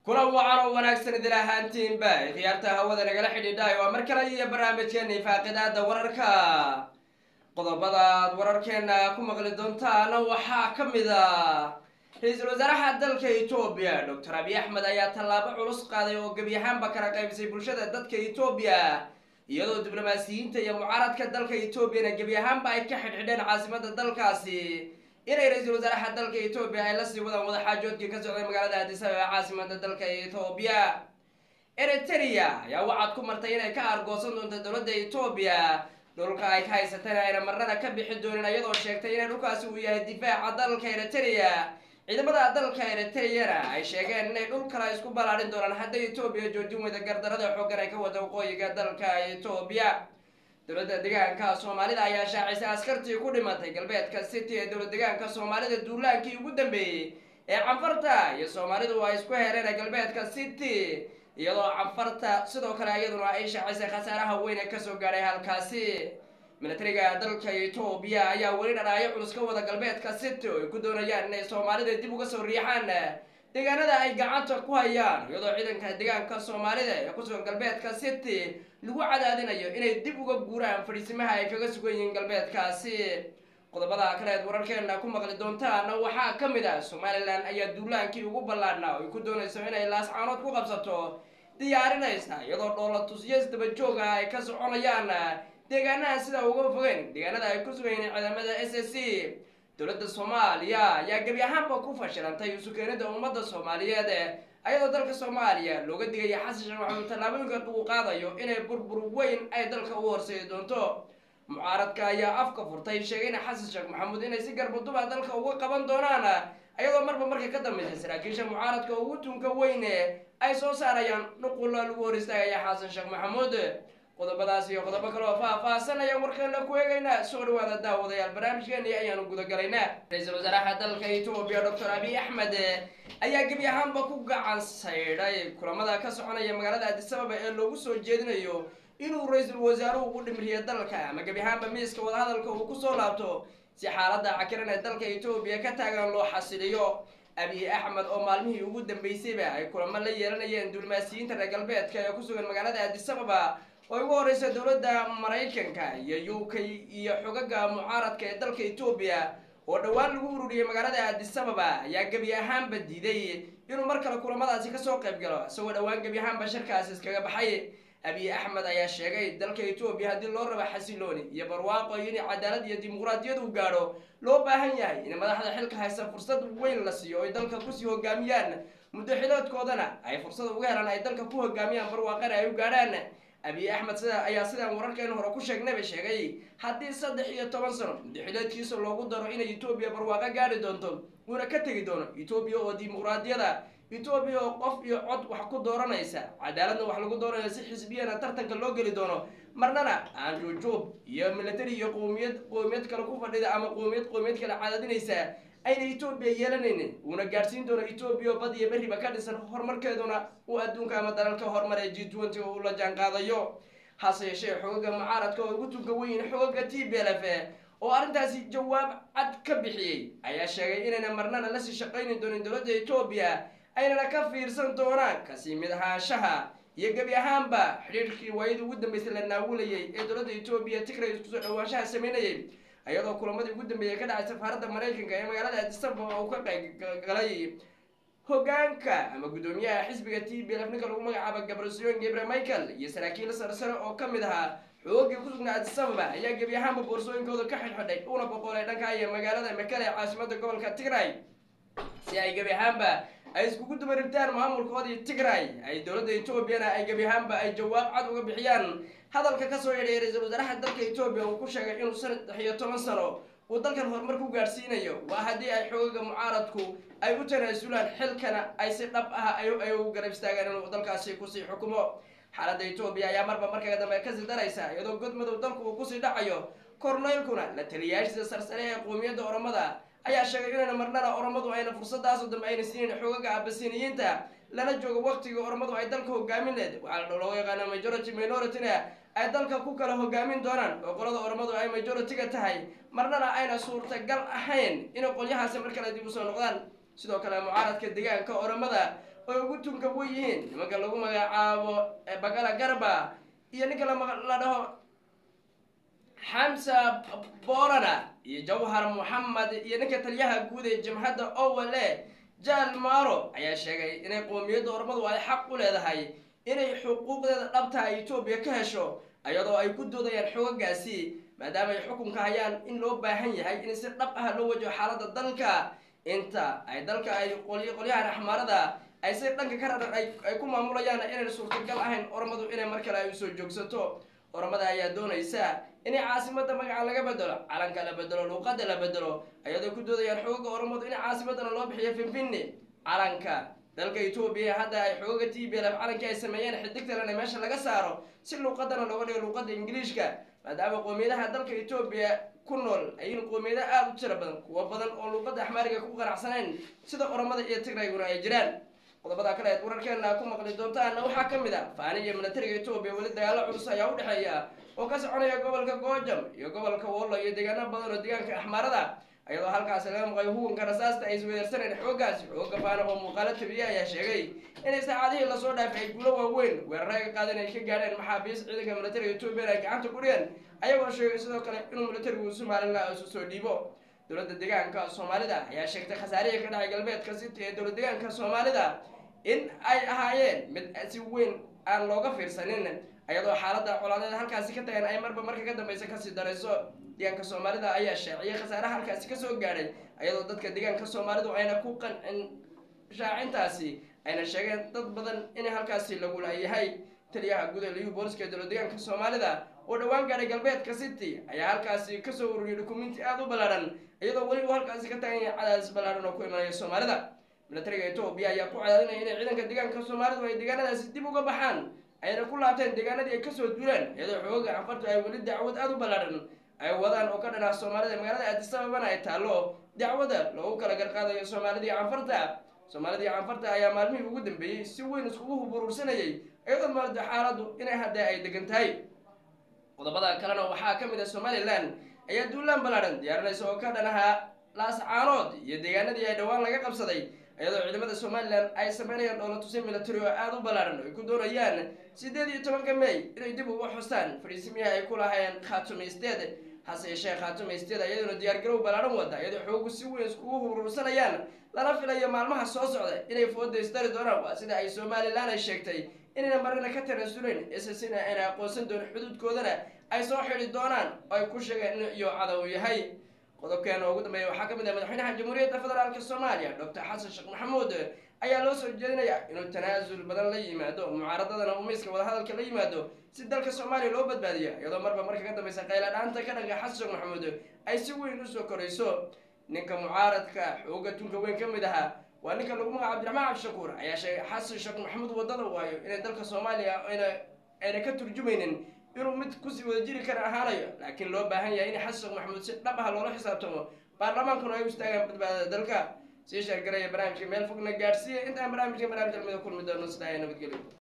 kulan wacan oo wanaagsan idil ahaantiinba khiyaarta hawada nagala xidhiidhaay waa mar kale iyo barnaamijkeena faaqidaada wararka qodobadaad wararkeena ku maqli doontaana waxaa ka mid a ra-iisul wasaaraha dalka etoobiya doctor abiy axmed ayaa tallaabo culus qaaday oo gebi ahaanba kala qaybisay bulshada dadka etoobiya iyadoo diblomaasiyiinta iyo mucaaradka dalka etoobiyana gebi ahaanba ay ka xidhxidheen caasimada dalkaasi inay ra-iisul wasaaraha dalka etoobiya ay la sii wadaan wadaxaajoodkii ka socday magaalada addis ababa caasimada dalka etoobiya eritrea ayaa waxaad ku martay inay ka aargoosan doonto dowladda etoobiya dhulka ay ka haysateen ayna marnana ka bixi doonin iyadoo sheegtay inay dhulkaasi uu yahay difaaca dalka eritrea ciidamada dalka eritreana ay sheegeen inay dhul kale isku ballaarin doonaan hadday etoobiya joojin weyda gardarada xooggan ay ka wada waqooyiga dalka etoobiya dowladda deegaanka soomaalida ayaa shaacisay askartii ku dhimatay galbeedka city ee dowlad deegaanka soomaalida duulaankii ugu dambeeyey ee canfarta iyo soomaalidu ay isku hereen galbeedka city iyadoo canfarta sidoo kale iyaduna ay shaacisay khasaaraha weyn ee kasoo gaadhay halkaasi militariga dalka etoobiya ayaa weli dhanaayo culus ka wada galbeedka city oo ay ku doonayaan inay soomaalida dib uga soo riixaan deegaanada ay gacanta ku hayaan iyadoo ciidanka deegaanka soomaalida ee kusugan galbeedka city lagu cadaadinayo inay dib uga guuraan fadhiisimaha ay kaga sugan yihiin galbeedkaasi qodobada kaleed wararkeena ku maqli doontaana waxaa ka mid ah somalilan ayaa duulaankii ugu ballaadhnaa oo ay ku doonayso inay laascaanood ku qabsato diyaarinaysa iyadoo dhoolatusyo dabajoog ah ay ka soconayaan deegaanaha sida uga fogeyn deegaanada ay ku sugan yihiin ciidamada s s c dowladda soomaaliya ayaa gebi ahaanba ku fashilantay isukeenida ummadda soomaaliyeed ayadoo dalka soomaaliya looga digaya xasan sheekh maxamuud tallaabooyinka uu qaadayo inay burbur weyn ay dalka u horseedi doonto mucaaradka ayaa afka furtay sheegayna xasan sheekh maxamuud inay si garbaduba dalka uga qaban doonaan ayadoo marba marka ka dambaysa saraakiisha mucaaradka ugu tunka weyne ay soo saarayaan nuqulla lagu hor istaagaya xasan sheekh maxamuud qodobadaas iyo qodobo kale oo faah-faahsan ayaan warkeena ku eegaynaa soo dhawaada daawadayaal barnaamijkeeni ayaanu gudagalaynaa ra-iisul wasaaraha dalka etoobiya doctor abiy axmed ayaa gebi ahaanba ku gacan saydhay kulamada ka soconaya magaalada addis ababa ee loogu soo jeedinayo inuu ra-iisul wasaaruhu u dhimriyo dalka ama gebi ahaanba miiska wadahadalka uu kusoo laabto si xaalada cakiran ee dalka etoobiya ka taagan loo xasiliyo abiy axmed oo maalmihii ugu dambeysayba ay kulamo la yeelanayeen diblomaasiyiinta reer galbeedka ee kusugan magaalada addis ababa oo ugu horeysa dowladda maraykanka iyo u k iyo xogaga mucaaradka ee dalka etoobiya oo dhowaan lagu ururiyey magaalada addis ababa ayaa gebi ahaanba diiday inuu mar kale kulamadaasi kasoo qayb galo isagoo dhowaan gebi ahaanba shirkaasi iskaga baxay abiy axmed ayaa sheegay dalka etoobiya haddii loo rabo xasilooni iyo barwaaqo iyo in cadaalad iyo dimuqraadiyad uu gaadho loo baahan yahay in madaxda xilka haysta fursad weyn la siiyo oy dalka kusii hogaamiyaan muddo xiloodkoodana ay fursad uga helaan ay dalka ku hogaamiyaan barwaaqana ay u gaadhaan abiy axmed sida ayaa sidaan wararkeen hore ku sheegnayba sheegay haddii saddex iyo toban sano muddaxileedkiisa loogu daro inay etoobiya barwaaqo gaadhi doonto uuna ka tegi doono etoobiya oo dimuqraadiyada etoobiya oo qof iyo cod wax ku dooranaysa cadaaladna wax lagu doonayo si xisbiyana tartanka loo geli doono marnana aan juujuub iyo military iyo qowmiyad qowmiyad kale ku fadhida ama qowmiyad qowmiyad kale cadaadinaysa ayna etoobiya yeelanaynin uuna gaadhsiin doono etoobiya oo bad iyo berriba ka dhisan horumarkeeduna uu adduunka ama dalalka horumar ee g twenty oo uu la jaan qaadayo hase yeeshee xogaga mucaaradka oo ugu tunka weyn xogaga t b l f oo arrintaasi jawaab cad ka bixiyey ayaa sheegay inayna marnana lasii shaqayni doonin dowladda etoobiya aynana ka fiirsan doonaan kasii mid ahaanshaha iyo gebi ahaanba xidhiirkii waayadii ugu dambeysay la naawilayay ee dowladda etoobiya tigray iskusoo dhawaanshaha sameynayay ayadoo kulamadii ugu dambeeyay ka dhacay safaaradda maraykanka ee magaalada addis ababa uu ka qaybgalay hogaanka ama guddoomiyaha xisbiga t b lf ninka lagu magacaabo gabrasiyon gebre michael iyo saraakiil sarsare oo ka mid ahaa xoogii ku sugnaa addis ababa ayaa gebi ahaanba boorsooyinkooda ka xidhxidhay una boqolay dhanka iyo magaalada makale ee caasimada gobolka tigray si ay gebi ahaanba ay iskugu dubaribtaan maamulkoodii tigray ay dowladda etoobiyana ay gebi ahaanba ay jawaab cad uga bixiyaan hadalka kasoo yadhay ra-iisul wasaaraha dalka etoobiya uu ku sheegay inuu saddex iyo toban sano uu dalkan horumar ku gaadhsiinayo waa haddii ay xoogaga mucaaradku ay u tanaasulaan xilkana ay si dhab ah ay u garab istaagaan inuu dalkaasi kusii xukumo xaaladda etoobiya ayaa marba markaga dambe kasii daraysa iyadoo godmadow dalku uu kusii dhacayo korneylkuna la taliyaashiisa sarsare ee qowmiyadda oromada ayaa sheegay inayna marnana oromadu ayna fursadaaso dambe ayna siinayn xoogaga abasiniyiinta lana joogo waqtigii oromadu ay dalka hogaamin leed waxaa la looga yaqaana majority minorityna ay dalka ku kala hogaamin doonaan oo qolada oromadu ay majority-ga tahay marnana ayna suurtagal ahayn inay qolyahaasi mar kale dib usoo noqdaan sidoo kale mucaaradka deegaanka oromada oo ugu tunka wen yihiin nimanka lagu magacaabo bagala garba iyo ninka la dhaho xamsa borana iyo jawhar moxamed iyo ninka taliyaha guud ee jamhadda owale jaal maro ayaa sheegay inay qoomiyadda ormadu ay xaq u leedahay inay xuquuqdeeda dhabta etoobiya ka hesho iyadoo ay ku doodayaan xoogagaasi maadaama ay xukunka hayaan in loo baahan yahay in si dhab ah loo wajaho xaaladda dalka inta ay dalka ay qolyahan axmaarada ay si dhanka ka raran ay ku maamulayaan inayna suurtagal ahayn ormadu inay mar kale ay usoo joogsato ormada ayaa doonaysa inay caasimada magaca laga bedelo calanka la bedelo luuqada la bedelo ayadoo ku doodayaan xooga ormadu in caasimadana loo bixiyo finfinni calanka dalka etoobiya hadda ay xooga t b lf calankii ay sameeyeen xidigtalena meesha laga saaro si luuqadana looga dhigo luuqada ingiliishka maadaama qoomiyadaha dalka etoobiya ku nool ayin qoomiyada aada u tiro badan kuwo badan oo luuqada axmaariga ku qanacsanayn sida oromada iyo tigrayguna ay jiraan qodobada kale eed wararkeena ku maqli doontaana waxaa ka mid a faani iyo militariga etoobiya weli dagaalo culus ayaa u dhexeeya oo ka soconaya gobolka goojam iyo gobolka wollo iyo deegaano badan oo deegaanka axmaarada ayadoo halkaasi laga maqayo huwanka rasaasta ay isweydarsaneen xoogaasi xooga faana oo muuqaalo tabiye ayaa sheegay inay saacadihii lasoo dhaafay ay guulo waaweyn weeraro ay qaadeen ay ka gaadheen maxaabiis ciidanka militariga etoobiya ay gacanta ku dhigeen ayagoo sheegay sidoo kale inuu militarigu somalilan isu soo dhiibo dowladda deegaanka soomaalida ayaa sheegtay khasaarihii ka dhacay galbeedka city ee dowlad deegaanka soomaalida in ay ahaayeen mid si weyn aan looga fiirsanin ayadoo xaaladda colaadeed halkaasi ka tagan ay marba marka ka dambeysa kasii darayso deegaanka soomaalida ayaa shaaciyay khasaaraha halkaasi kasoo gaadhay ayadoo dadka deegaanka soomaalidu ayna ku qancin shaacintaasi ayna sheegeen dad badan in halkaasi lagu laayahay taliyaha guud ee liyu booliska ee dowlad deegaanka soomaalida oo dhowaan gaadhay galbeedka city ayaa halkaasi kasoo ururiyay dukumenti aada u ballaadhan iyadoo weli uu halkaasi ka tagan yahay cadaadis ballaadhan oo ku imanaya soomaalida militariga etoobiya ayaa ku cadaadinaya inay ciidanka deegaanka soomaalidu ay deegaanadaasi dib uga baxaan ayna ku laabteen deegaanadii ay kasoo duuleen iyadoo xooga canfartu ay weli dacwad aada u ballaadhan ay wadaan oo ka dhanaa soomaalida magaalada aadisababana ay taallo dacwada loogu kala garqaadayo soomaalidii canfarta soomaalidii canfarta ayaa maalmihii ugu dambeeyey si weyn iskugu huburuursanayay iyadoo maalda xaaladdu inay hadda ay degan tahay qodobada kalena waxaa ka mid ah somalilan ayaa duulaan ballaadhan diyaarinaysa oo ka dhanaha laascaanood iyo deegaanadii ay dhowaan laga qabsaday iyadoo ciidamada somalilan ay sameynayaan dhoola tusay military oo aada u ballaadhan oo ay ku doonayaan sideed iyo tobanka may inay dib uga xustaan fariisimiyaha ay ku lahaayeen khaatumaysteed hase yeeshee khaatumaysteed iyadoona diyaargarow ballaadhan wada iyadoo xoogu si weyn iskugu huruursanayaan lana filayo maalmaha soo socda inay foodaystari doonaan waa sida ay somalilan ay sheegtay inayna marina ka tanasuleyn ssina ayna aqoonsan doonin xuduudkoodana ay soo xidi doonaan oo ay ku sheegeen in iyo cadow yahay qodobkeena ugu dambeeya waxaa ka mid ah madaxweynaha jamhuuriyadda federaalk soomaaliya doctor xasan sheekh maxamuud ayaa loo soo jeedinaya inuu tanaasul badan la yimaado mucaaradadana uu miiska wadahadalka la yimaado si dalka soomaaliya loo badbaadiya iyadoo marba marka ka dambeysa qayla dhaanta ka dhanka xasan sheekh maxamuud ay si weyn usoo korayso ninka mucaaradka xooga tunka weyn ka mid ahaa waa ninka lagu magaca abdiraxmaan cabdishakuur ayaa sheegay xasan sheekh maxamuud wadada waayo inay dalka soomaaliya ayna ayna ka turjumaynin inuu mid kusii wada jiri kara ahaanayo laakiin loo baahan yahay in xasan sheekh maxamuud si dhab ah loola xisaabtamo baarlamaankuna ay u istaagaan badbaadada dalka sii sheergaraya barnaamijka meel fogna gaadhsiiya intaan barnaamijka barnaamij almida kulmi doono sidaa nabadgelyo